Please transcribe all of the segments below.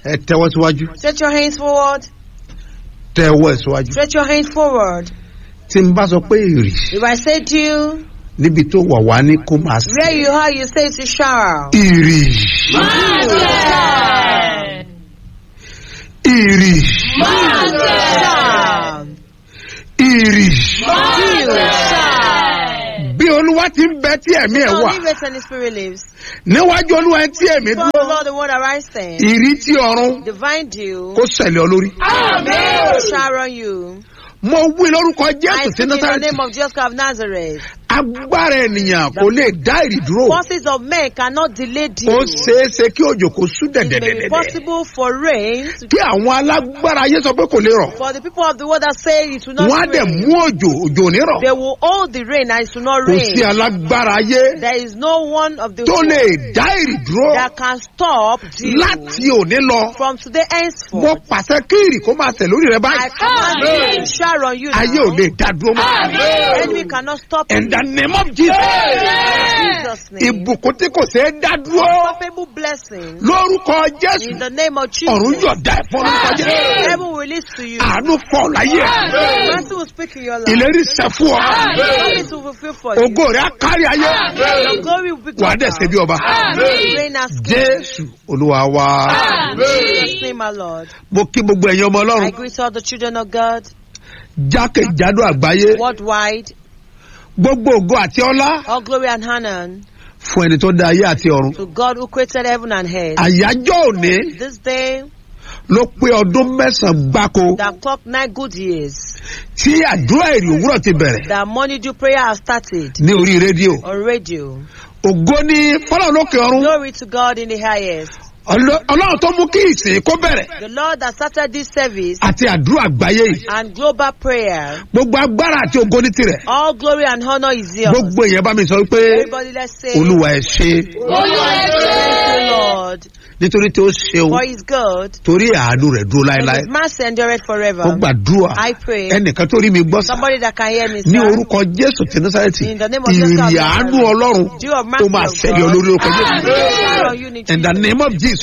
ẹ tẹ́wọ́ síwájú Stretch your hands forward. tẹ́wọ́ ẹ̀ síwájú Stretch your hands forward. tí n bá sọ pé èrì If I say to you, níbi tó wà wá ní kó máa sí where you are, you say to shall. ìrì ìrì Shall. ìrì You shall. bí olúwa ti ń bẹ tí ẹ̀mí ẹ̀ So wà live it and the spirit lives. níwájú olúwa tí ẹ̀mí For the dúró Lord, the word arising. ìrì tí ọ̀run Divine dew. kó ṣẹlẹ̀ ọ lórí. Shall on you. mo wí lórúkọ I jésù tí speak in the násàrẹ́tì name of Jesus Christ of Nazareth. agbára ènìyàn kò lè dá ìrì dúró Forces of men cannot delay dew. ó ṣeé ṣe kí òjò kó sú It may be dẹ̀dẹ̀dẹ̀dẹ̀ possible for rain to kí àwọn alágbára ayé sọ pé kò lè rọ̀ For the people of the world that say it will not wọ́n á dẹ̀ rain, mú òjò òjò ò ní rọ̀ they will hold the rain and it will not kò sí rain. alágbára ayé There is no one of the tó world lè dá ìrì dúró that can stop dew láti òní lọ from today mo henceforth. pàṣẹ kí ìrì kó máa tẹ̀ lórí rẹ I báyìí command you to shower on you ayé ò now. lè dá dúró mọ́ The enemy cannot stop you. in the name of Jesus In Jesus' name. ìbùkún tí kò ṣeé dá dúró Unstoppable blessing. lórúkọ Jésù In the name of ọ̀run Jesus. yóò dá ẹ̀ fún lórúkọ Jésù Heaven will release to you. àánú fọ́ láyé ẹ̀. Mercy will speak in your life. ìlérí sẹ fún ọ Promise will fulfill for you. ògo rẹ á kárí ayé Your glory will be wà á dẹ̀ ṣe bí ọba Reign as king. jésù olúwa wa In Jesus' name, my Lord. mo kí gbogbo ẹ̀yin ọmọ I ọlọ́run greet all the children of God jákèjádò àgbáyé worldwide. gbogbo ògo àti ọlá All glory and honor fún ẹni tó dá ayé àti ọ̀run to God who created heaven and earth. àyájọ́ òní This day ló pé ọdún mẹ́sàn-án gbáko that clock nine good years, tí àdúrà èrè òwúrọ̀ ti bẹ̀rẹ̀ that morning dew prayer has started ní orí rédíò on radio. ògo ní fọlọ́run lókè ọ̀run Glory to God in the highest. Ọlọ́- ọlọ́run tó mú kí ìsìn kó bẹ̀rẹ̀ The Lord that started this service àti àdúrà àgbáyé yìí and global prayer. gbogbo agbára àti ògo ní tirẹ̀ All glory and honor is yours. gbogbo èèyàn bá mi sọ pé Everybody, let's say, olúwa ẹ ṣe Thank you, Lord, nítorí tí ó ṣeun for His good. torí àánú rẹ̀ dúró And láéláé His mercy endureth forever. ó gbàdúrà I pray. ẹnìkan tó rí mi gbọ́ sá Somebody that can hear me, ní sir. orúkọ jésù tí násàrẹ́tì In the name of Jesus Christ, ìrì àánú ọlọ́run Dew of mercy tó máa of ṣẹlẹ̀ God. olórí orúkọ Shower jésù on you in in the Jesus' name of jesus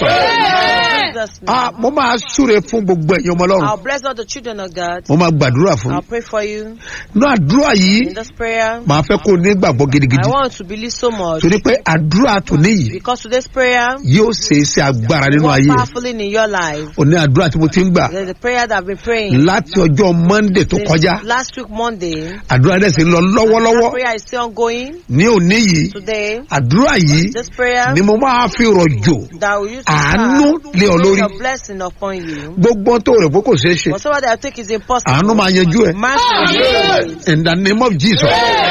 In Jesus' ah name. mo máa súre fún gbogbo ẹ̀yin ọmọ ọlọ́run I'll bless all the children of God. mo máa gbàdúrà fún I'll yín pray for you ní àdúrà yìí in this prayer. màá fẹ́ kó o ní gbàgbọ́ I gidigidi want to believe so much torí pé àdúrà tòní yìí because today's prayer yóò ṣe iṣẹ́ agbára nínú work ayé powerfully in your life. òní àdúrà tí mo ti ń gbà There's a prayer that I've been praying láti ọjọ́ monday tó since kọjá last week Monday. àdúrà dẹ̀ sì ń lọ That lọ́wọ́lọ́wọ́ prayer is still ongoing ní òní yìí today. àdúrà yìí This prayer ni mo máa fi rọ̀jò that will use to àánú lé ọ lórí a blessing upon you. gbogbo tó rẹ̀ pé kò ṣeé ṣe Whatever that I think is impossible. àánú máa yanjú ẹ̀ Mercy will do it. in the name of jesus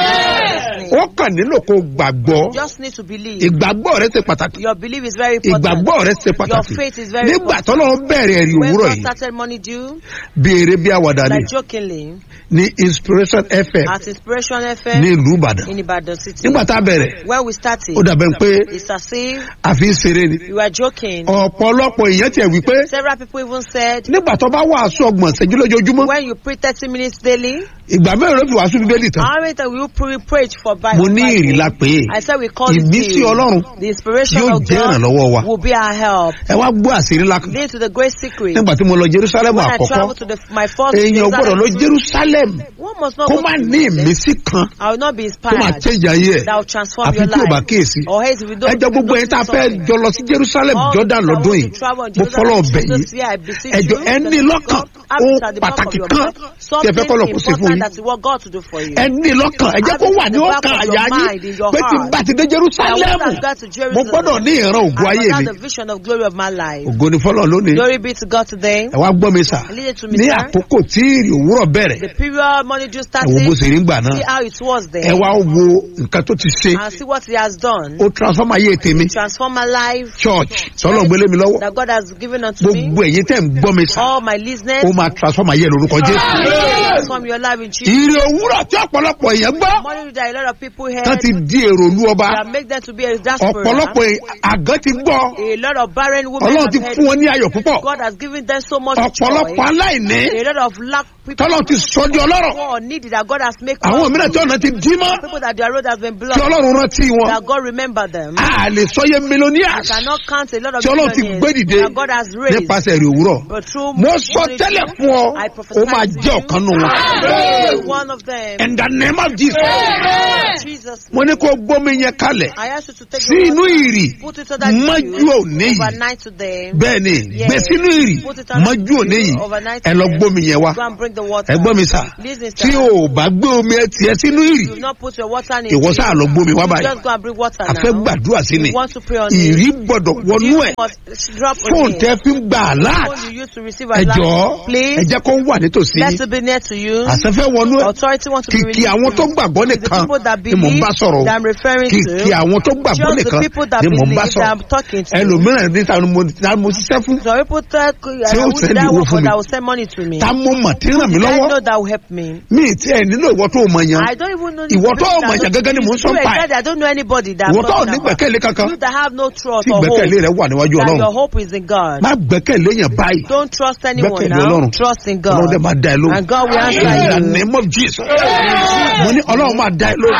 ó kàn nílò kó gbàgbọ́ You just need to believe. ìgbàgbọ́ rẹ ṣe pàtàkì Your belief is very important. ìgbàgbọ́ rẹ ṣe Your pàtàkì faith is very nígbà important. tọ́lọ́run bẹ̀rẹ̀ ẹ̀rí When òwúrọ̀ God yìí started money due, bí eré bí àwàdà ni like jokingly, ní inspiration fm at Inspiration ní FM ìlú ìbàdàn in Ibadan City. nígbà tá a bẹ̀rẹ̀ When we started, ó dàbẹ̀ pé it's as if àfi ń ṣeré ni we were joking. ọ̀pọ̀lọpọ̀ èèyàn tiẹ̀ wí pé Several people even said, nígbà tó bá wàásù ọgbọ̀n ṣẹ́jú lójoojúmọ́ when you pray 30 minutes daily, ìgbà mẹ́rin ló fi wàásù bíbélì tán how many times will you pray, preach for Bible? mo ní ìrìlá pé I said we call it ìmísí the, ọlọ́run the inspiration yóò of jẹ́ God ìrànlọ́wọ́ wa will be our help. ẹ wá gbọ́ àṣírí ńlá kan Lead to the great secret. nígbà tí mo lọ jerusalem When I àkọ́kọ́ travel to the, my first èèyàn gbọ́dọ̀ lọ Jerusalem, jerusalem one must not kó go má to ní Jerusalem. ìmísí kan I will not be tó máa inspired. change ayé ẹ̀ That will transform àfi your tí o bá life. kíyèsí Or else if you don't, ẹjọ́ gbogbo ẹ̀yin tá a fẹ́ jọ lọ sí jerusalem All jordan those that lọ́dún want yìí to travel in mo fọlọ́ Jerusalem ọbẹ̀ yìí this year, I beseech ẹjọ́ you, ẹ that ní you lọ́kàn God have ohun it at the back of pàtàkì your kan mind. tí ẹ fẹ́ Something kọ́ lọ kó sí fún important yín that you want God to do for you. ẹ ní lọ́kàn ẹ jẹ́ kó wà ní ọkàn àyà yín pé tí n bá ti dé I jerusalem want to go to mo Jerusalem. gbọ́dọ̀ ní ìran ògo I ayé must mi have the vision of glory of my life. ògo ni fọlọ́ lónìí Glory be to God today. ẹ wá gbọ́ mi sà Lead it to me, ní sir. àkókò tí ìrì òwúrọ̀ bẹ̀rẹ̀ The period money just ẹ wo bó started. ṣe rí gbà náà See how it was ẹ there. wá wo nǹkan tó ti ṣe And see what he has done. ó transform ayé tèmi Transform my life. church tọ́lọ̀ gbélé mi lọ́wọ́ That God has given unto me. gbogbo ẹ̀yin tẹ́ ń gbọ́ mi sà All my listeners. ó máa transform ayé lórúkọ jésù. Transform your life in Jesus. ìrì òwúrọ̀ tí ọ̀pọ̀lọpọ̀ èèyàn gbọ́ Money that a lot of people tán heard. ti di èrò olú ọba That make them to be a diaspora. ọ̀pọ̀lọpọ̀ àgán ti gbọ́ A lot of barren women ọlọ́run ti have fún heard. wọn ní ayọ̀ púpọ̀ God has given them so much joy. ọ̀pọ̀lọpọ̀ aláìní A lot of lack people tọ́lọ́ ti sọ di ọlọ́rọ̀ who are needy that God has made àwọn mìíràn tí ọ̀nà ti dí mọ́ people that their road has been tí blocked ọlọ́run rántí wọn that God remember them. a lè sọyẹ millionaires cannot count a lot of tí ọlọ́run ti gbé millionaires dìde that God has raised. nípasẹ̀ èrè òwúrọ̀ But through mo sọ unity, tẹ́lẹ̀ fún ọ I ó prophesy máa to jẹ́ you. ọ̀kan nù wọn. You are one of them. in the name of Jesus Jesus. mo ní kó gbómi yẹn kalẹ̀ I ask you to take sí your inú water, ìrì put it under mọ́jú the òní yìí overnight today. bẹ́ẹ̀ ni Yes. gbé sínú ìrì Put it under mọ́jú òní yìí overnight ẹ lọ today. gbómi yẹn wá Go and bring the water. ẹ gbọ́ mi sà Listen, tí sir. o ò bá gbé omi ẹ tiẹ̀ sínú ìrì Do not put your water in ìwọ sáà lọ gbómi wá You báyìí Just go and bring water a fẹ́ now. gbàdúrà sí ni You want to pray on ìrì it. gbọ́dọ̀ wọnú You ẹ̀ must drop on fóònù it. tẹ́ fi ń gbà láàt Phone you use to receive ẹ a jọ̀ọ́ light. Please. ẹ jẹ́ kó wà nítòsí Let it be near to you. àṣẹfẹ́ wọnú ẹ̀ Authority wants to be kìkì released. àwọn tó gbàgbọ́ The nìkan people that ni mò ń believe bá sọ̀rọ̀ that I'm referring kìkì to. àwọn tó gbàgbọ́ Just the nìkan people that ni mò ń bá believe that I'm sọ̀rọ̀ talking to. ẹlòmíràn ní ta ni mo ta ni mo ṣiṣẹ́ fún Some people tell Tí ó uh, send that owó work fún for mi. that will send money to me. ta mo mọ̀ tí ń ràn mí I lọ́wọ́ know that will help me. mi ì tí ẹ nílò ìwọ tó o mọ̀ yan I don't even know. Ìwọ tó people mọ̀ that yàn don't- gẹ́gẹ́ ni mò ń sọ You pa ẹ̀. exactly, I don't know anybody that. I'm ìwọ tó ò talking ní about. gbẹ̀kẹ̀lé kankan You that have no trust tí or hope. gbẹ̀kẹ̀lé rẹ wà níwájú That ọlọ́run your hope is in God. má gbẹ̀kẹ̀lé yẹn báyìí Don't trust anyone Gbẹ́kẹ̀lé now. Ọlọ́run. Trust in ọlọ́run dẹ̀ God. máa dá ẹ lóhùn And God will answer in the you. name of Jesus mo ní ọlọ́run máa dá ẹ lóhùn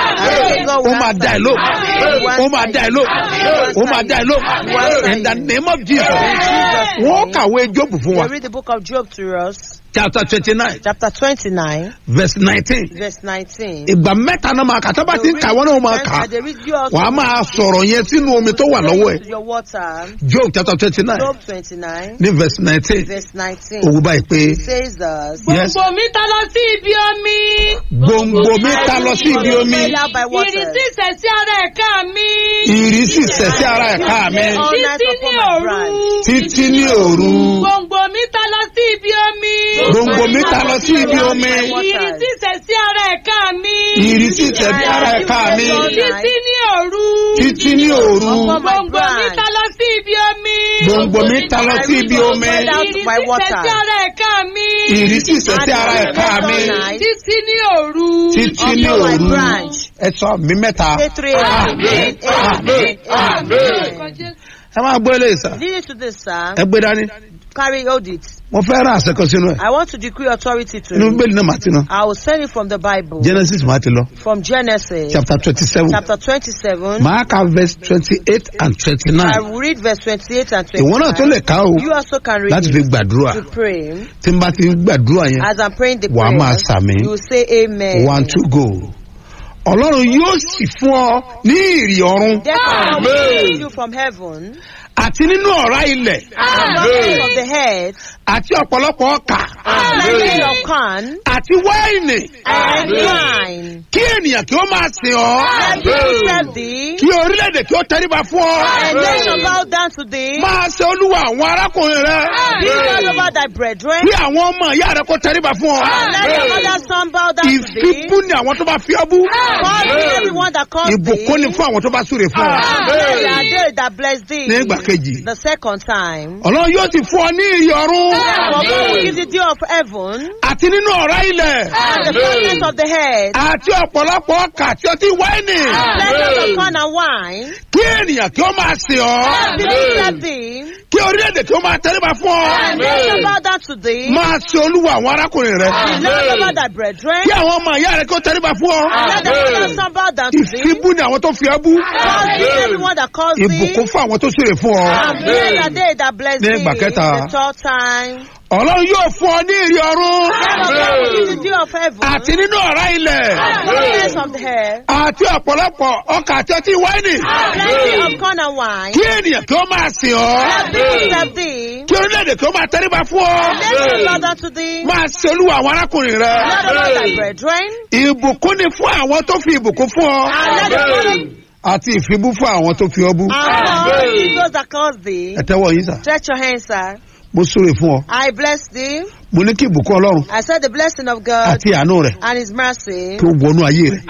ó máa dá ẹ lóhùn ó máa dá ẹ lóhùn ó máa dá ẹ lóhùn in the name of Jesus wọ́n kàwé Jóòbù fún wa We read the book of Job to us, chapter twenty nine chapter 29, verse nineteen verse 19. ìgbà mẹ́ta náà máa kà tá bá ti ń kà wọ́n náà máa kà á They read you also wàá máa sọ̀rọ̀ yẹn sínú omi tó wà lọ́wọ́ ẹ̀ to your water. Job chapter twenty nine Job 29, ní verse nineteen verse 19. òwú báyìí pé It says us. yes Gbogbo mi ta lọ sí ibi omi. gbòǹgbò mi ta lọ sí ibi omi Made out by waters. Ìrìsí ìṣẹ̀sí ara ẹ̀ka mi. ìrísí sẹ̀ sí ara ẹ̀ka mi All night Títí ní upon my òru. branch. títí ní òru Gbòǹgbò mi ta lọ sí ibi omi. gbòǹgbò mi ta lọ sí ibi omi Ìrìsí ìṣẹ̀sí ara ẹ̀ka mi. ìrísí sẹ̀ sí ara ẹ̀ka mi Títí ní òru. títí ní òru Upon my Gbòǹgbò mi branch. ta lọ sí ibi omi. gbòǹgbò mi ta lọ sí ibi omi Ìrìsí by water. ìṣẹ̀sí ara ẹ̀ka mi. ìrísí sẹ̀ sí ara ẹ̀ka mi Títí ní òru. títí ní Upon my òru branch. ẹ sọ mi mẹ́ta Say three. Amen. Amen. Amen. ẹ máa gbé eléyìí sá Lead it to this, sir. ẹ gbé dání Carry, hold it. mo fẹ́ rà àṣẹ kan sínú ẹ̀ I want to decree authority to inú you. bíbélì náà màá ti ná I will send it from the Bible. Genesis màá ti lọ From Genesis, chapter twenty seven chapter 27. màá ka verse twenty eight and twenty I nine will read verse 28 and ìwọ náà tó 29. lè ká o You also can read láti fi it gbàdúrà to pray. tí n bá ti ń gbàdúrà yẹn As I'm praying the Wàá máa prayer, sàmì. you will say amen. one two go ọlọ́run yóò sì fún ọ ní ìrì ọ̀run Therefore, I will give you from heaven, àti nínú ọ̀rá ilẹ̀ abundance of the head, àti ọ̀pọ̀lọpọ̀ ọkà plenty of corn, àti wáìnì and wine. kí ènìyàn kí ó máa sìn ọ́ And people serve thee, kí orílẹ̀-èdè kí ó tẹríba fún and ọ nation bow down to thee. máa ṣe olúwa àwọn arákùnrin rẹ Be all over thy brethren. kí àwọn ọmọ ìyá rẹ kó tẹríba fún ọ Let your mother's son bow down to thee. ìfipú ni àwọn tó bá fi ọ́ bú Call thee everyone that calls thee. ìbùkún ni fún àwọn tó bá súre fún ọ Blessed are they that bless thee. ní ìgbà kejì The second time. ọlọ́run yóò ti fún ọ ní ìrì ọ̀run For God will give the dew of heaven, àti nínú ọ̀rá ilẹ̀ and the fullness of the head, àti ọ̀pọ̀lọpọ̀ ọkà àti ọtí wáìnì plenty of corn and wine. kí ènìyàn kí ó máa sìn ọ́ People serve thee, kí orílẹ̀-èdè kí ó máa tẹríba fún ọ and nation bow down to thee. máa ṣe olúwa àwọn arákùnrin rẹ Be all over thy brethren. kí àwọn ọmọ ìyá rẹ kí ó tẹríba fún ọ Let the mother's son bow down to thee. ìfipú ni àwọn tó fi ọ́ bú Call thee everyone that calls thee. ìbùkún fún àwọn tó súre fún ọ And blessed are they that bless Ní thee. ìgbà kẹta. The third time. ọlọ́run yóò fún ọ ní ìrì ọ̀run For God will give the dew of heaven, àti nínú ọ̀rá ilẹ̀ fullness of the head, àti ọ̀pọ̀lọpọ̀ ọkà àti ọtí wáìnì plenty of corn and wine. kí ènìyàn kí ó máa sìn ọ́ People serve thee. kí orílẹ̀-èdè kí ó máa tẹríba fún ọ Nation bow down to thee. máa ṣe olúwa àwọn arákùnrin rẹ Lord over thy brethren. ìbùkún ni fún àwọn tó fi ìbùkún fún ọ And let the Lord àti ìfibú fún àwọn tó fi ọ bú and all those that cause thee. ẹ tẹ́wọ́ yín sà Stretch your hands, sir. mo súre fún ọ I bless thee. mo ní kí ìbùkún ọlọ́run I said the blessing of God àti àánú rẹ and his mercy. kí ó wọnú ayé rẹ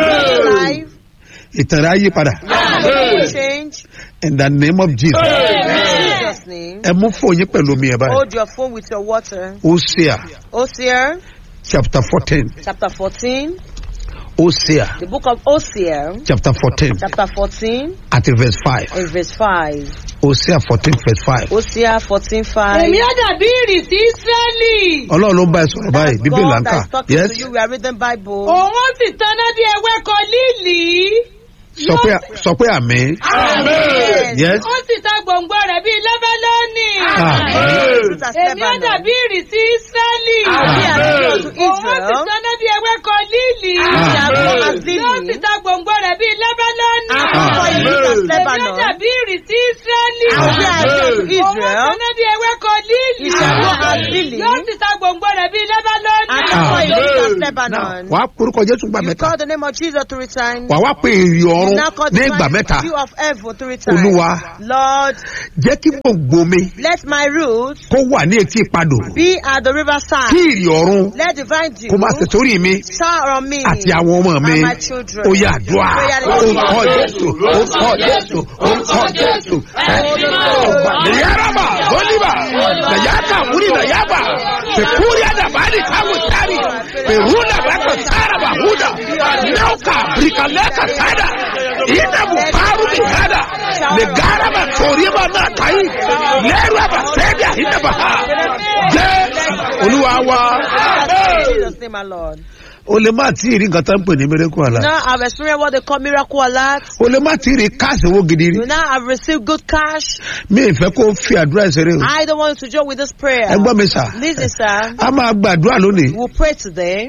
Life. ìtàn rẹ á yí padà will change. in the name of Jesus In Jesus' name. ẹ mú fún yín pẹ̀lú omi ẹ̀ báyìí Hold your phone with your water. Hosea Hosea chapter fourteen chapter 14. hosea The book of Hosea, chapter fourteen chapter 14, àti verse five and verse 5. hosea fourteen verse five Hosea 14, 5. èmi á dàbí ìrìsí ísírẹ́lì ọlọ́run ló ń bá ẹ sọ̀rọ̀ báyìí That's bíbélì là ń God kà that is talking yes to you. We are reading Bible. òun ó sì taná bí ewéko líìlì sọ pé sọ pé àmì Amen. yes ó sì ta gbòǹgbò rẹ̀ bíi lẹ́bẹ́lọ́nì àmì Fruit as èmi á Lebanon. dàbí ìrìsí ísírẹ́lì Be as pure to òun ó sì Israel. taná bí ewéko líìlì Be as pure as yóò sì lily. ta gbòǹgbò rẹ̀ bíi lẹ́bẹ́lọ́nì And for you, fruit as èmi á Lebanon. dàbí ìrìsí ísírẹ́lì And be as pure to òun ó Israel. taná bí ewéko líìlì You shall grow as lily. yóò sì ta gbòǹgbò rẹ̀ bíi lẹ́bẹ́lọ́nì And for you, fruit as náà Lebanon. wàá porúkọ jésù gbà You mẹ́ta call the name of Jesus to return. wàá wá pé èrè You ọ̀run now call ní the ìgbà mẹ́ta view of heaven to return. olúwa Lord, jẹ́ kí gbòǹgbò mi let my roots kó wà ní etí ìpadò be at the river kí side. ìrì ọ̀run Let divine dew kó máa tẹ̀sórí mi shower on me àti àwọn ọmọ mi and my children. ó yà àdúrà orúkọ jésù orúkọ jésù orúkọ jésù nìyáraba bọ́líbà nàyàkà múni nàyàbà pẹ̀kúrì àdàbàdì káwù tárì pẹ̀rúnà bàkà sáraba húdà náwùkà bìrìkàlẹ́kà sádà ìdàbù fárú bìhádà nìgáraba sòríba náà káyì lẹ́rù àbà sẹ́díà ìdàbà ha jẹ́ olúwa wa. In Jesus' name, my Lord. o lè má tí ì rí nǹkan tó ń pè ní miracle àlá Now I've experienced what they call miracle alert. o lè má tí ì rí káàsì owó gidi rí You now have received good cash. mi ì fẹ́ kó fi àdúrà ìṣeré o I don't want you to join with this prayer. ẹ gbọ́ mi sà Listen, sir. a máa gbàdúrà lónìí We'll pray today.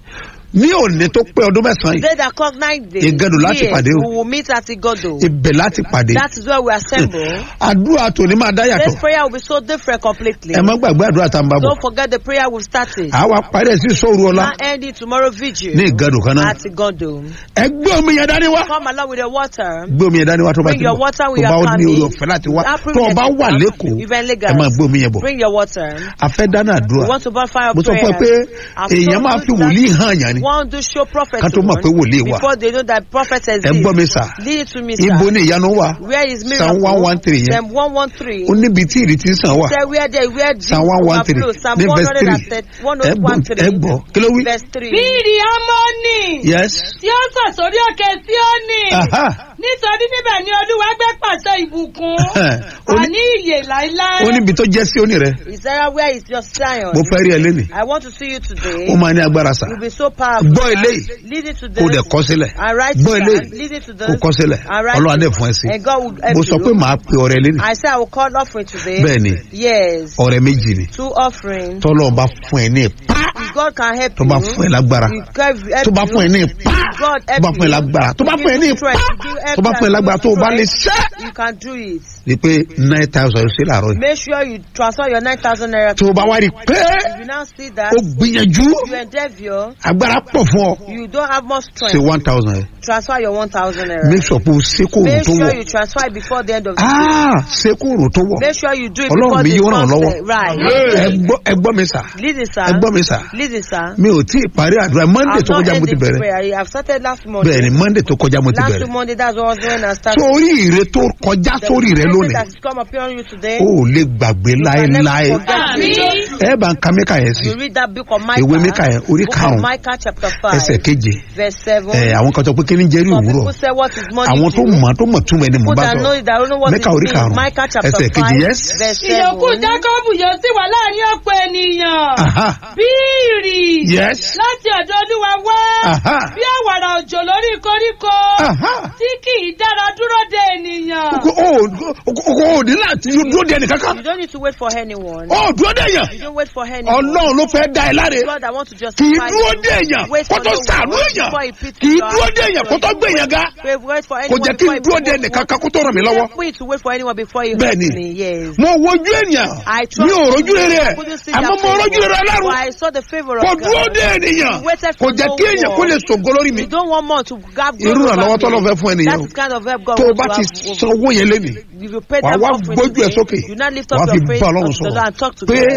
ní òní tó pé ọdún mẹ́sàn-án yìí Today that clock nine days. Igado láti Yes, pàdé o. we will meet at Igodo. ibẹ̀ láti pàdé That is where we assemble. àdúrà tòní máa dá yàtọ̀ This prayer will be so different completely. ẹ má gbàgbé àdúrà tá a ń bá bọ̀ Don't forget the prayer we've started. àwa parí ẹ̀ sí sóòru ọlá Now end it tomorrow vigil. ní ìgàdù kan náà At Igodo. ẹ gbé omi yẹn dání wá Come along with the water. gbé omi yẹn dání wá tó bá Bring ti your bọ̀ water tó with bá your ní orí family. ọ̀fẹ́ láti wá That tó o bá wà privilege lẹ́kọ̀ọ́ Even ẹ máa gbé omi yẹn bọ̀ Bring your water. a fẹ́ dáná àdúrà We want to burn fire mo sọ fún ẹ pé èèyàn máa fi wòlíì hàn yàn ni One do show prophet Ká tó mọ̀ pé wòlíì wà. before they know that prophet ẹ exists. gbọ́ mi sà Lead it to me, sir. ibo ni ìyanu wà Where is Psalm miracle? 113 yẹn. Psalm 113. ó níbi tí ìrètí ń sàn wà Say where there, where Psalm one one three overflow. Psalm ní verse three 113. ẹ gbọ́ ẹ gbọ́ kí ló wí. Verse 3. bí ìrì amóni yes tí ó sọ̀ sórí òkè síónì aha nítorí níbẹ̀ ni olúwa gbé pàṣẹ ìbùkún Ó ní- àní ìyè láíláí. ó níbi tó jẹ́ sí òní rẹ̀ Is there where is your Zion? mo fẹ́ rí ẹ lẹ́nìí I want to see you today. ó máa ní agbára sà You'll be so powerful. gbọ́ eléyìí Lead it to kó dẹ̀ this. kọ́ sílẹ̀ And write gbọ́ it eléyìí down. Lead it to kó this. kọ́ sílẹ̀ And write ọlọ́run it. adé fún ẹ sí And God will help mo sọ you. pé màá pe ọrẹ lẹ́nìí I say I will call offering today. bẹ́ẹ̀ ni Yes. ọrẹ méjì ni Two offerings. tọ́lọ́run bá fún ẹ ní ipá If God can help tó you. bá fún ẹ lágbára if God help tó bá you, fún ẹ ní ipá God tó help bá fún ẹ you. lágbára tó bá If fún ẹ ní you ipá strength, if you help tó bá fún ẹ and lágbára you tó o bá lè strength, ṣẹ́ You can do it. ni pé nine thousand ṣe làárọ̀ yìí Make sure you transfer your 9,000 naira. tó o bá wá rí i pé If you now see that, o gbìyànjú you endeavor, agbára pọ̀ fún ọ you don't have much ṣe strength. one thousand yẹn Transfer your 1,000 naira. make sure pé o ṣe kó òrùn Make tó sure wọ̀ you transfer it before the end of the day. ah ṣe kó òrùn tó wọ̀ Make sure you do it Ọlọ́run before mi the yóò ràn ọ́ lọ́wọ́. sunset. Right. ẹ gbọ́ ẹ gbọ́ mi sà Listen, sir. ẹ gbọ́ mi sà Listen, sir. mi ò tí ì parí àdúrà monday I've tó not kọjá mo ti ended bẹ̀rẹ̀ prayer. I've started last Monday. bẹ́ẹ̀ ni monday tó kọjá mo ti Last bẹ̀rẹ̀ week Monday, that's what I was doing. I started. sórí ire tó kọjá The sórí rẹ blessing lónìí that has come upon you today. o ò lè gbàgbé you can never láéláé forget it. ẹ bá ń ka mẹ́ka yẹn sí You read that book of Micah. Ìwé Míkà yẹn, orí book karùn-ún, of Micah chapter five. ẹsẹ̀ keje verse seven. ẹ àwọn kan sọ pé kí ni jẹ́rìí Some òwúrọ̀ people say what is money àwọn tó to you. mọ̀ tó mọ̀ túmọ̀ ẹni mò ń People bá that know sọ it, that don't know what Mẹ́kà it orí means. karùn-ún, Micah chapter ẹsẹ̀ kejì, five yes. verse ìyókù seven. jákọ́bù yóò sì wà láàrin ọ̀pọ̀ ènìyàn Aha, bí ìrì yes láti ọ̀dọ̀ olúwa wá Aha. bí àwàrà òjò lórí koríko Aha. tí kì í dára dúró de ènìyàn. o o o ò ní láti dúró de ẹnìkankan You don't need to wait for anyone. o dúró de èèyàn You don't wait for anyone. ọlọ́run ló fẹ́ dá ẹ láre God, I want to kì í justify dúró you. de èèyàn Wait kó for tó no sàánú one èèyàn before he pity kì í you. dúró de èèyàn kó tó gbé èèyàn ga Wait, wait for kò anyone jẹ́ kí n before he dúró de put you ẹnìkankan kó tó ràn mí lọ́wọ́ Wait for you to wait for anyone before you Bẹ́ẹ̀ni. help me. Yes. mo wojú ènìyàn I trust mi ò rojú rere I ẹ couldn't see àmọ́ that mo favor, rojú rere but ọlọ́run I saw the favor of kò God. dúró de ènìyàn You waited kò for jẹ́ no kí èèyàn kó lè sògo lórí mi You don't want more to grab God irú over ìrànlọ́wọ́ me. tọ́lọ́ fẹ́ fún ènìyàn That's the kind of help God tó o wants bá to ti have san over owó yẹn lẹ́nu If you pay wàá that wá offering gbójú ẹ today, sókè you now lift up wàá fi your praise bá unto ọlọ́run the Lord and talk to sọ̀rọ̀ pé God that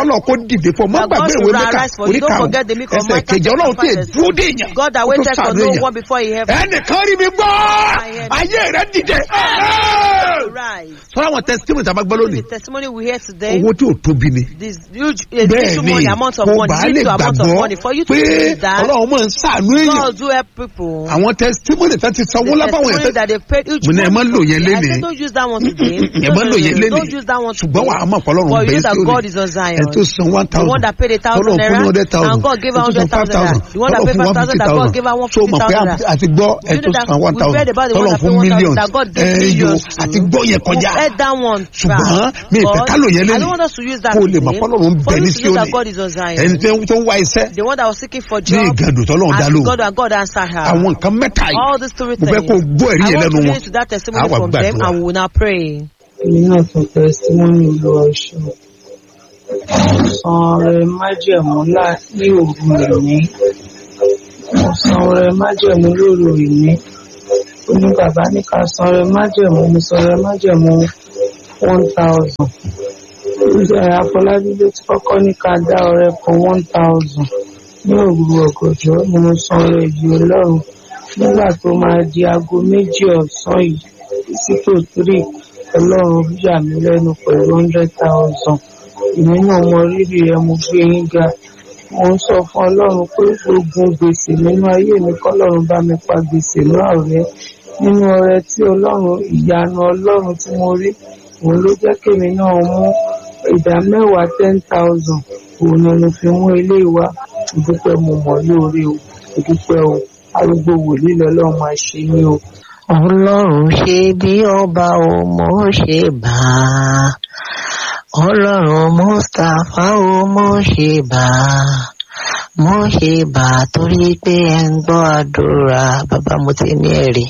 kọ́lọ̀ kó dìde fún ọ má That God gbàgbé should ìwé mẹ́ka arise for you. orí Don't karùn-ún forget the milk of ẹsẹ̀ Micah kejì ọlọ́run tí chapter five, èdúró dé èèyàn God that ó tó waited for sàánú no èèyàn one before he ever ẹnìkan rí mi gbọ́ ayé rẹ dìde rise. sọ́dọ̀ àwọn testimony tí a máa gbọ́ lónìí The testimony we hear today, owó tí ò tóbi ni this huge, a bẹ́ẹ̀ little ni money, amount of kò money, bá lè little amount of gbàgbọ́ money for you to pé believe that ọlọ́run máa ń sàánú èèyàn God do help people. àwọn testimony tó ti sanwó The lábàwọn testimony èèyàn that they paid each mo ní ẹ má lò yẹn I lénìí said don't use that one today. ẹ má lò yẹn lénìí Don't use that one ṣùgbọ́n wàá today. mọ̀ pọ̀lọ́run But you bẹ́ẹ̀ know that sí God òní is on Zion. ẹ tó san one The thousand one that paid a thousand tọ́lọ̀ fún naira ní hundred thousand and God gave her ẹ tó san hundred five thousand naira. thousand The one that tọ́lọ̀ paid fún five one thousand fifty that God thousand gave her one so fifty mọ̀ pé thousand naira. àti gbọ́ ẹ You tó know that san one we thousand read about the one tọ́lọ̀ that fún paid one thousand millions that God ẹ gave yo millions to. àti gbọ́ yẹn kọjá We heard that one. ṣùgbọ́n mi ìfẹ́ But ká lò yẹn I lénìí don't want us to use that kó o lè mọ̀ today. pọ́lọ́run For bẹ̀ you ní to know that Síónì God is on Zion. ẹni tó ń wá iṣẹ́ The one that was seeking for ní job. ìgàdùn tọ́lọ́run dá asked lóhùn God and God answered her. àwọn nǹkan mẹ́ta yìí All these three mo fẹ́ things. kó o gbọ́ ẹ̀rí I yẹn want lẹ́nu to wọn listen to that testimony Àwa from them gbàdúrà. and we will now pray. èmi náà tún tẹsítímọ́nì olúwa ṣe san ọrẹ májẹ̀mú lá- ní òru ìní mo san ọrẹ májẹ̀mú lóru ìní ó ní bàbá ní ká san ọrẹ májẹ̀mú mo san ọrẹ májẹ̀mú one thousand ìjọ àfọlábí ló ti kọ́kọ́ ní ká dá ọrẹ kan one thousand ní òru ọ̀gànjọ́ ni mo san ọrẹ yìí ọlọ́run nígbà tó máa di aago méjì ọ̀sán yìí sí tó three ọlọ́run yà mí lẹ́nu pẹ̀lú hundred thousand èmi náà mọ rírì ẹ mo gbé yín ga mo ń sọ fún ọlọ́run pé gbogbo gbèsè nínú ayé mi kọ́lọ́run bá mi pa gbèsè náà rẹ́ nínú ọrẹ tí ọlọ́run ìyanu ọlọ́run tí mo rí òun ló jẹ́ kémi náà mú ìdá mẹ́wàá ten thousand òun ni mo fi mú ilé wa ìdúpẹ́ mo mọ̀ lóore o ìdúpẹ́ o arúgbó wòlíì lọ́lọ́run máa ṣe ní o. ọlọ́run ṣe bí ọba ò mọ̀ ṣe bá a ọlọ́run mustapha ò mọ̀ ṣe bá a mọ̀ ṣe bá a torí pé ẹ ń gbọ́ àdúrà bàbá mo ti ní ẹ̀rí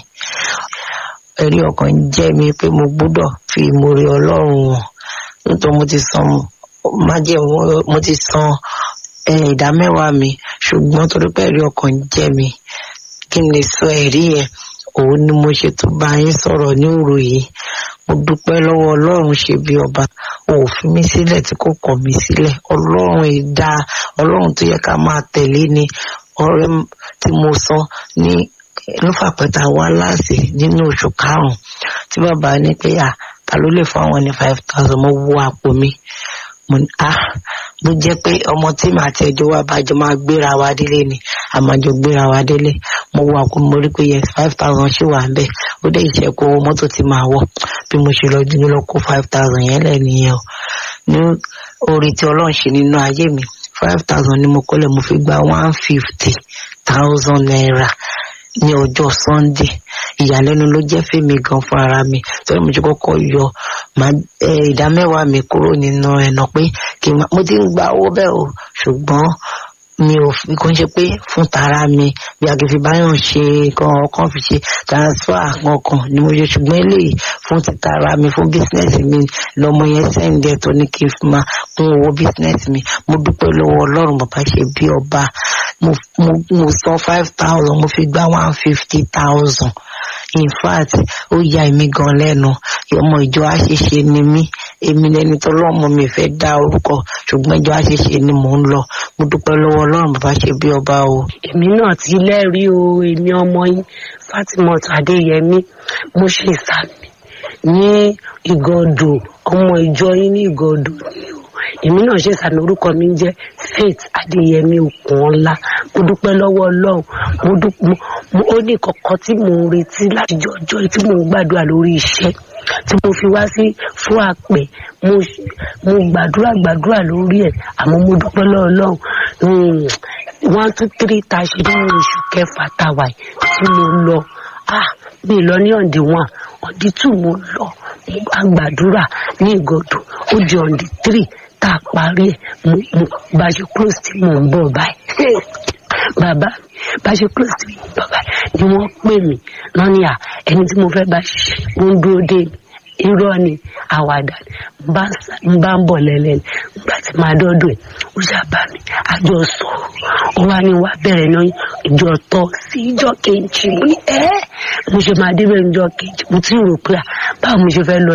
ẹ̀rí ọkàn jẹ́ mi pé mo gbọ́dọ̀ fi ìmoore ọlọ́run hàn nítorí mo ti san májẹ̀mú mo ti san eh, ìdá mẹ́wàá mi ṣùgbọ́n torí pé ẹ̀rí ọkàn jẹ́ mi kí n lè sọ ẹ̀rí yẹn òun ni mo ṣe tó bá yín sọ̀rọ̀ ní òru yìí mo dúpẹ́ lọ́wọ́ ọlọ́run ṣe bí ọba ò fi mí sílẹ̀ tí kò kọ̀ mí sílẹ̀ ọlọ́run ìdá ọlọ́run tó yẹ ká máa tẹ̀lé ni ọrẹ tí mo san ní lófàpẹ́ta wá láàsì nínú oṣù karùn-ún tí bàbá ní pé à ta ló lè fún àwọn ní five thousand mo wo àpò mi mo ní ah bó jẹ́ pé ọmọ tí màá ti ẹjọ́ wa bá jọ máa gbéra wa délé ni a máa jọ gbéra wa délé mo wo àpò mo rí pé yes five thousand ṣì wà ń bẹ̀ ó dé ìṣẹ́kù owó mọ́tò tí màá wọ̀ bí mo ṣe lọ dín lọ kó five thousand yẹn lẹ̀ nìyẹn o ní orí tí ọlọ́run ṣe nínú ayé mi five thousand ni mo kọ́lẹ̀ mo fi gba one fifty thousand naira ní ọjọ́ sunday ìyàlẹ́nu ló jẹ́ fèmí gan fún ara mi torí mo ti kọ́kọ́ yọ màá- eh, ìdá mẹ́wàá mi kúrò nínú ẹ̀nà pé kí n má- mo ti ń gba owó bẹ́ẹ̀ o ṣùgbọ́n mi ò fi kó ń ṣe pé fún tara mi bí agbèfì báyọ̀ ṣe kan ọkàn fi ṣe transfer kankan ni mo ṣe ṣùgbọ́n eléyìí fún ti tara mi fún bísínẹ́sì mi lọ́mọ yẹn sẹ́ǹdẹ̀ tó ní kí n fi máa kún owó bísínẹ́sì mi mo dúpẹ́ lọ́wọ́ ọlọ́run bàbá ṣe bí ọba mo mo mo san five thousand mo fi gba one fifty thousand in fact ó ya èmi gan lẹ́nu ọmọ ìjọ àṣeṣe ni mí èmi lẹni tó lọ́mọ mi fẹ́ dá orúkọ ṣùgbọ́n ìjọ àṣeṣe ni mò ń lọ mo dúpẹ́ lọ́wọ́ ọlọ́run bàbá ṣe bí ọba o. èmi náà ti lẹ́rìí o èmi ọmọ yín fatimot adéyẹmí mo ṣe ìsàmì ní ìgọdọ ọmọ ìjọ yín ní ìgọdọ ni o èmi náà ṣe ìsàmì orúkọ mi ń jẹ faith adéyẹmí okunola mo dúpẹ́ lọ́wọ́ ọlọ́run mo dúpẹ́ mo ó ní kọ̀ọ̀kan tí mò ń retí láti jọjọ́ tí mò ń gbàdúrà lórí iṣẹ́ tí mo fi wá sí fún àpè mo mo gbàdúrà gbàdúrà lórí ẹ̀ àmọ́ mo dúpẹ́ lọ́wọ́ ọlọ́run Mm, one two three tá a ṣe nínú oṣù kẹfà tá a wà yìí tí mo lọ ah mi lọ ní ọ̀ǹdí one ọ̀ǹdí two mo lọ mo bá gbàdúrà ní ìgọ̀dọ̀ ó di ọ̀ǹdí three tá a parí ẹ̀ mo mo bá ṣe close tí mò ń bọ̀ báyìí bàbá mi bá ṣe close tí mò ń bọ̀ báyìí ni wọ́n pè mí lọ́ní à ẹni tí mo fẹ́ bá ṣiṣẹ́ ó ń dúró dé mi irọ́ ni àwàdà ni n bá ń sá- n bá ń bọ̀ lẹ́lẹ́ ni nígbà tí màá dọ́dọ̀ ẹ̀ ó ṣàbá mi àjọ sọ ó wá ní wá bẹ̀rẹ̀ náà ìjọ tọ́ sí ìjọ kejì mo ní ẹ́ mo ṣe máa débẹ̀ ìjọ kejì mo ti rò pé à báwo mo ṣe fẹ́ lọ sí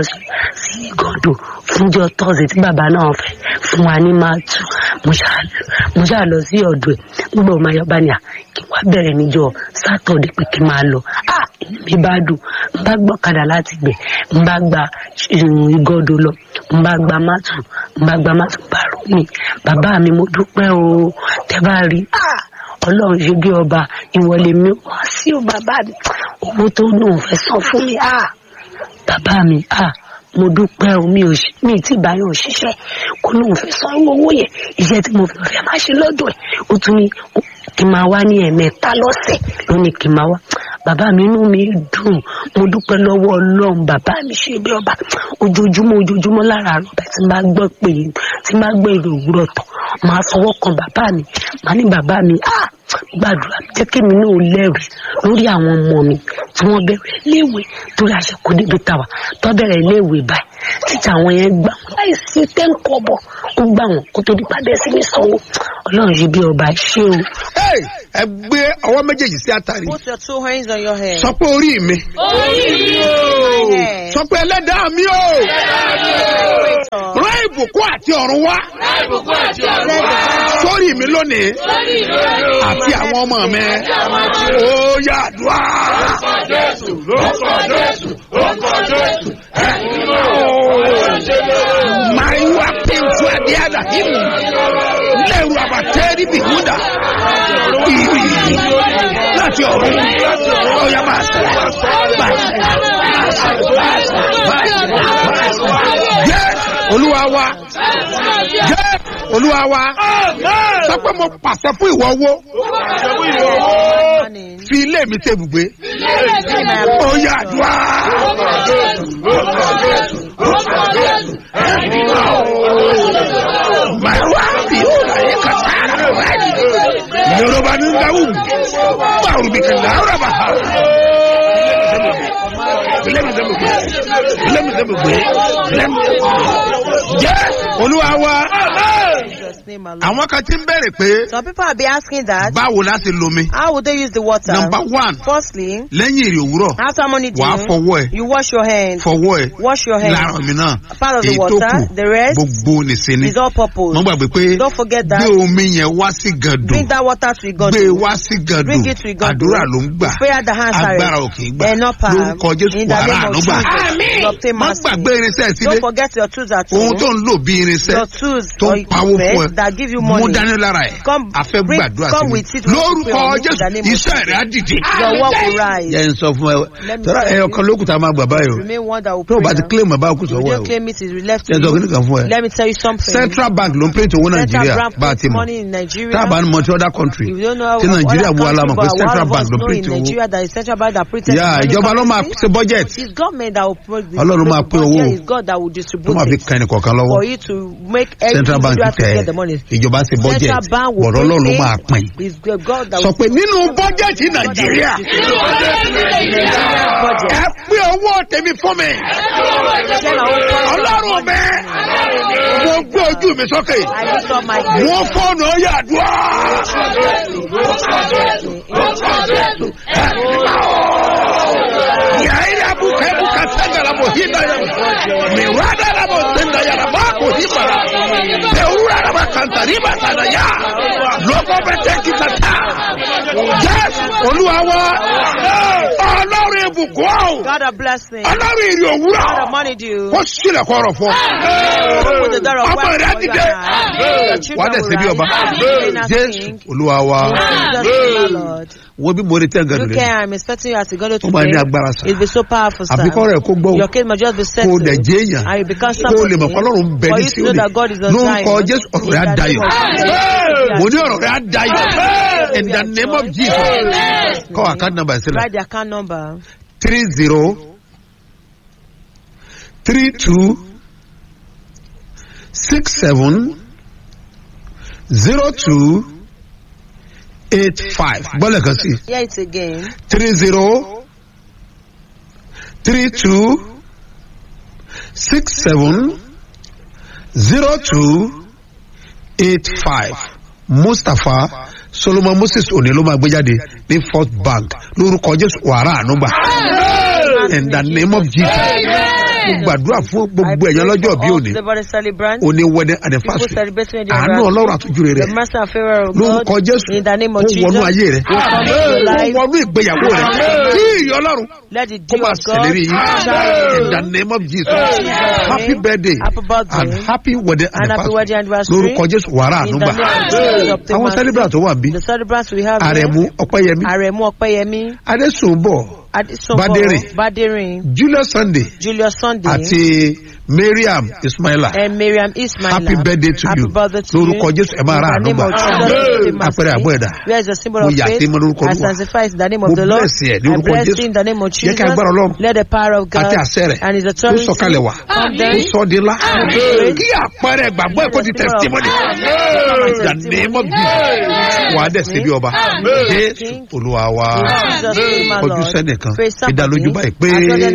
sí ìgọ̀dọ̀ fúnjọ tọ́sí tí bàbá náà fẹ́ fún wa ní máa tù mo ṣáà mo ṣáà lọ sí ọ̀dọ̀ ẹ̀ nígbà ọmọ ayọ̀ bá ní à kí wá bẹ̀rẹ̀ níjọ sátọ̀dé pé kí n máa lọ à inú mi bá dùn n bá gbọ́kadà láti gbẹ̀ n bá gba ìgọ̀dọ̀ lọ n bá gba mátù n bá gba mátù bá rú mi bàbá mi mo dúpẹ́ o tẹ́ bá rí à ọlọ́run ṣe bí ọba ìwọlé mi wá sí o bàbá mi owó tó lóun fẹ́ san fún mi à bàbá mi à mo dúpẹ́ o mi ò ṣe mi tí báyọ̀ ò ṣiṣẹ́ kó lóun fẹ́ san owó yẹn iṣẹ́ tí mo fẹ́ máa ṣe lọ́dọ̀ ẹ̀ ó tún ní kí n máa wá ní ẹ̀mẹ́ta lọ́sẹ̀ ló ní kí n máa wá bàbá mi inú mi dùn mo dúpẹ́ lọ́wọ́ ọlọ́run bàbá mi ṣe bí ọba ojoojúmọ́ ojoojúmọ́ lára àrùn bẹ́ẹ̀ tí n bá gbọ́ pé tí n bá gbọ́ èrò òwúrọ̀ tán máa fọwọ́ kan bàbá mi máa ní bàbá mi ah gbàdúrà jẹ́ kí èmi náà lẹ́rìí lórí àwọn ọmọ mi tí wọ́n bẹ̀rẹ̀ léèwé torí àṣekù níbi tàwa tó bẹ̀rẹ̀ léèwé báyìí títí àwọn yẹn gbà wọn láì sí tẹ́ńkọ̀bọ̀ ó gbà wọn kó tó di padà sí ní sanwó ọlọ́run ṣe bí ọba ṣé o. Hey, ẹ gbé ọwọ́ méjèèjì sí àtàrí Put your two hands on your head. sọ pé orí mi orí mi o. My head. sọ pé ẹlẹ́dàá mi o rán ìbùkún àti ọ̀run wá sórí mi lónìí àti àwọn ọmọ mi ó yá àdúrà. máa ń wá píntù àdéhàdà yìí lẹ́rù àbàtẹ́rì bìhúdà ìrì láti ọ̀run ó yá máa sẹ̀ máa sẹ̀ máa sẹ̀ máa sẹ̀ máa sẹ̀ jẹ́ olúwa wa jẹ́ olúwa wa sọ pé mo pàṣẹ fún ìwọ owó Morning. fi ilé mi ṣe ibùgbé ó yá àdúrà. Màrúwá bí ó rà yẹ kàtàrà wáyé. Yorùbá ní Ndawù, báwo bí kà láwùrà bá ha? Bílẹ̀mì sẹ́mu gbé, bílẹ̀mì sẹ́mu gbé, bílẹ̀mì sẹ́mu gbé. Jẹ́ olúwa wa. In Jesus' name, my Lord. Àwọn kan ti ń bẹ̀rẹ̀ pé Some people have been asking that. báwo la ṣe lomi? How would they use the water? Number one, Firstly, lẹ́yìn èrè òwúrọ̀, after morning wàá dew, fọwọ́ ẹ̀, you wash your hands. fọwọ́ ẹ̀. Wash your hands. lára mi náà Part of the èyí tó water, kù the rest gbogbo nìṣe ni is all purpose. wọ́n gbàgbé pé Don't forget that. gbé omi yẹn wá sí gàdùn Bring that water to God. gbé wá sí gàdùn Bring it to God. àdúrà ló ń gbà Prayer that answers. agbára ò kì í gbà They're not power. lórúkọ jésù In the wàrà name àánú of gbà Jesus, you obtain má mercy. gbàgbé irinṣẹ́ sílé Don't forget your tools at ohun home. tó ń lò bí irinṣẹ́ Your tools tó or ń pawó fún ẹ equipment that give you mú money. dání lára ẹ̀ Come, a fẹ́ bring- gbàdúrà come sí with it mi when you lórúkọ pray on it in jésù the name of iṣẹ́ rẹ̀ á dìde Your work will rise. yẹn ń sọ fún ẹ Let me tọ́lá tell ẹyọ you. kan lókùtà máa gbà báyìí o Remain one that will tó o pray. bá ti now. claim ẹ̀ bá kù If you sọ́wọ́ ẹ don't o claim it, it's left to yẹn sọ kí you. nìkan fún ẹ Let me tell you something. central bank ló ń print owó nàìjíríà Central Bank bá a ti puts mọ̀ money in Nigeria. tá a bá ní mọ ti other country If you don't know tí of nàìjíríà other bu alamọ̀ pé country, but central one of bank us ló know print in owó Nigeria that is central bank that printed yà money ìjọba ló máa currency. ṣe budget It's government that will put the, Ọlọ́run máa the pín owó. budget. It's God that will tó distribute máa fi it kan ẹnì kọ̀ọ̀kan lọ́wọ́ for you to make every central bank individual to tẹ get the money. ìjọba ṣe budget Central bank will bọ̀dọ̀ ọlọ́run pay. máa pín It's God that sọ will pé nínú bọ́jẹ̀tì nàìjíríà budget. ẹ pín owó tèmi fún mi ọlọ́run mi mo gbé ojú mi sókè I lift up my wọ́n fọ́ọ̀nù ọ̀yà àdúrà. yaira buka buka tanga la bohinda ya mirada la botenda ya la bako hibara peura la bakanta riba sana ya loko bete kitata yes olúwa wa ọlọ́run ibùkún ọ̀ God of blessing. ọlọ́run ìrì òwúrọ̀ God of money due. kó sílẹ̀ kọ́rọ̀ fún ọ. Open the door of ọmọ wealth rẹ for you dìde and I. Your wà á children dẹ̀ will ṣe bí ọba rise. Reign as jésù king. olúwa wa Jesus is my Lord. wo bí mo retí ẹ̀gàn Look rẹ̀ here, I'm expecting you as you go to ó máa ní today. agbára sá It'll be so powerful, sir. àbíkọ́ rẹ̀ kó gbọ́ Your case must just be kó settled. dẹ̀ jẹ́ èèyàn And you become kó o lè mọ̀ somebody. kọ́lọ́run bẹ For ní you to know síónì that God is on lórúkọ Zion. jésù ọ̀rọ̀ In rẹ̀ á the dayọ̀ name of Jesus. mo ní ọ̀rọ̀ rẹ̀ á dayọ̀ in the name of jesus kọ́ àkáǹtì nàmbà sílẹ̀ Write the account number. three zero three two six seven zero two eight five gbọ́dọ̀ kan sí Hear it again. three zero three two six seven zero two eight five mustapha solomon moses òní ló máa gbé jáde ní first bank lórúkọ jésù wàrà ànúgbà in the name of jesus mo gbàdúrà fún gbogbo ẹ̀yàn lọ́jọ́ bí òní The body celebrant. òní wẹ́dẹ́ People anifásitì celebrating their àánú ọlọ́run àtújú rẹ̀ The mercy and favor of lórúkọ God. jésù In the name ó of Jesus. wọnú ayé rẹ will come into your ó life. wọnú ìgbéyàwó rẹ kí ìyọ ọlọ́run Let the kó dew máa of God ṣèlérí yín shine in on the you. name of jesus Jesus' happy name. birthday Happy birthday. and happy wedding And happy wedding anniversary anniversary. lórúkọ jésù wàrà In ànúgbà the name of Jesus. of the àwọn mercy. celebrant tó wà bí The celebrants we have àrẹ̀mú here. ọ̀pẹ́yẹmí Aremu Opeyemi. adésùnbọ̀ Adesobo. Badere. Badere. julius sunday Julius Sunday. àti mariam ismaila and Miriam Ismail. happy birthday to Happy you birthday to lórúkọ you. jésù ẹ máa In ra the name ànúgbà of Jesus, the mercy. àpẹẹrẹ àbọ̀ ẹ̀dá Where is the symbol mo of yà sí faith? mọ lórúkọ I olúwa sanctify in the name mo of the Lord. bless ẹ ní I orúkọ bless jésù you in the name of jẹ́ Jesus. kí agbára ọlọ́run Let the power of God àti àṣẹ rẹ̀ and his ó authority sọ̀kalẹ̀ wá come ó down. sọ ọ́ di ńlá Amen. kí àpẹẹrẹ ìgbàgbọ́ ẹ̀kọ́ di testimony the name of jesus wà á dẹ̀ síbi ọba jésù olúwa wa In Jesus' name, my ojú Lord. sẹ́nìkan Praise somebody. ìdálójú báyìí pé. I told them